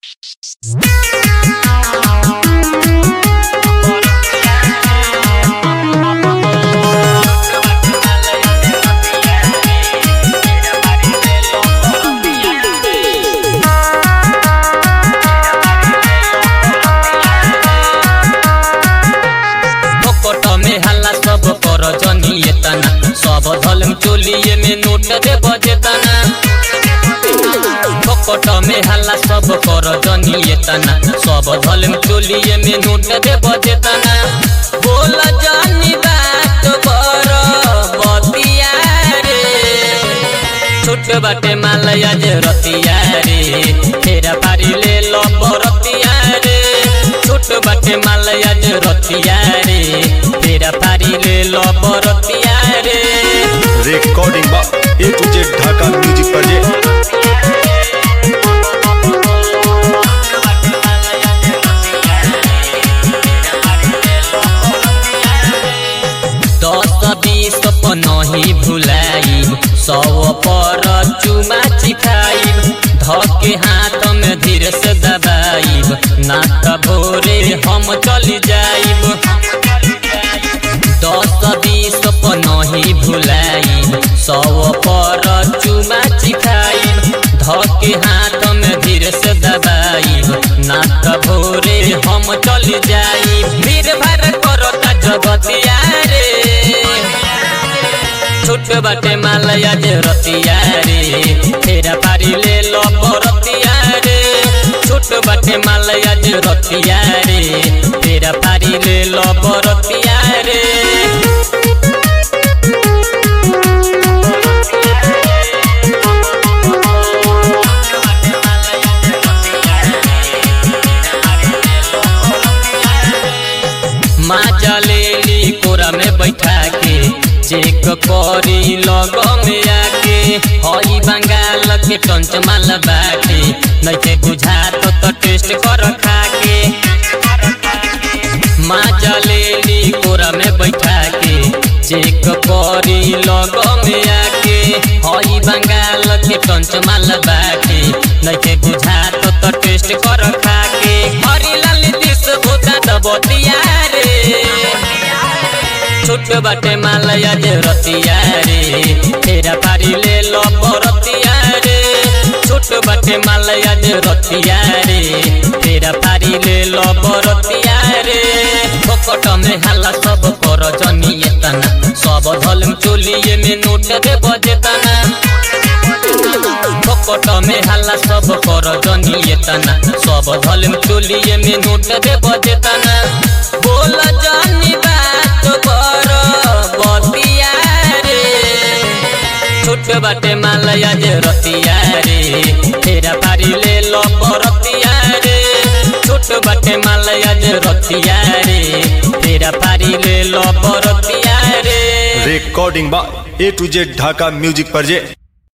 फोकट में हल्ला सब कर जनिए तना सब धलम चोलिए में नोट दे बजे तना फोकट में हल्ला सब कर जनिए तना सब धलम चोलिए में नोट दे बजे तना बोल जानी बात बर बतिया रे छोट बाटे मालया जे रतिया रे फेरा पारी ले लो बरतिया रे छोट बाटे मालया जे रतिया रे फेरा पारी ले लो बरतिया रे रिकॉर्डिंग बा A to Z Dhaka music पर जे दस बीस नहीं भुलाइब सौ पर चुमा चिखाइब धके हाथ में धीरे से दबाइब ना त भोरे हम चली जाइब दस बीस नहीं भुलाइब सौ पर चुमा चिखाइब धके हाथ में धीरे से दबाइब ना त भोरे हम चली जाइब भीड़ भाड़ करता जगतिया रे छोट बाटे मालया जे रतिया रे फेरा पारी ले लो बरतिया रे छोट बाटे मालया जे रतिया रे फेरा पारी ले लो बरतिया रे माँ जलेली कोरा में बैठा के चेक करी लग में आके हई बंगाल के टंच माल बाटे नइखे बुझात तो टेस्ट कर खा के माँ जलेली कोरा में बैठा के चेक करी लग में आके हई बंगाल के टंच माल बाटे नइखे बुझात तो टेस्ट कर खा के हरी लाल दिस भूता दबतिया रे छोट बाटे मालया जे रतिया रे फेरा पारी ले लो बरतिया रे छोट बाटे मालया जे रतिया रे फेरा पारी ले लो बरतिया रे फोकट में हाला सब कर जनिए तना सब धलम चोलिए में नोट दे बजे तना फोकट में हाला सब कर जनिए तना सब धलम चोलिए में नोट दे बजे तना बोल जानी बात कर बतिया रे छोट बाटे मालया जे रतिया रे फेरा पारी ले लो बरतिया रे छोट बाटे मालया जे रतिया रे फेरा पारी ले लो बरतिया रे रिकॉर्डिंग बा A to Z Dhaka music पर जे